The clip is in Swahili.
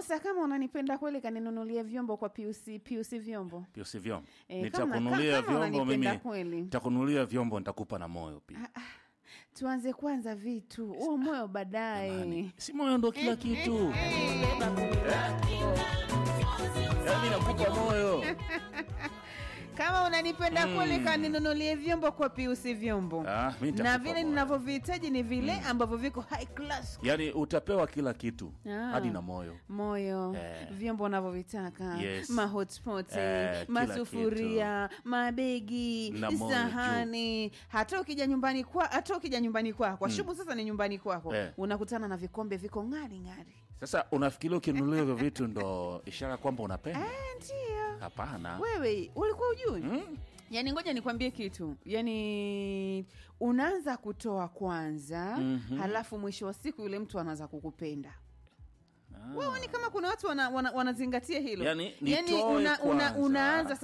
Musa, kama unanipenda kweli, kaninunulia vyombo kwa piusi piusi vyombo. Pio si vyombo. Eh, kama- Nitakunulia kama vyombo unanipenda mimi. kweli. Nitakunulia vyombo nitakupa na moyo pia. Tuanze kwanza vitu, huo moyo baadaye. Jamani, Si moyo ndo kila kitu. Yaani nakupa moyo. Kama unanipenda kweli, kaninunulie vyombo kwa piusi vyombo. Ah, mimi nitakupa na vile moyo. ninavyohitaji ni vile ambavyo viko high class Yaani utapewa kila kitu Ah. hadi na moyo. moyo Eh. vyombo unavyovitaka Yes. mahotpot Eh, kila masufuria mabegi Na moyo sahani hata ukija nyumbani kwa hata ukija nyumbani kwako shubu sasa ni nyumbani kwako Eh. unakutana na vikombe viko ng'ari ng'ari Sasa unafikiria ukinunulia hivyo vitu ndo ishara kwamba unapenda? Eh, ndio Hapana. wewe ulikuwa ujui Mm? yaani ngoja nikwambie kitu yaani unaanza kutoa kwanza Mhm. halafu mwisho wa siku yule mtu anaanza kukupenda wewe ni kama kuna watu wana, wana, wanazingatia hilo Yaani, Yaani nitoe una, una, kwanza. unaanza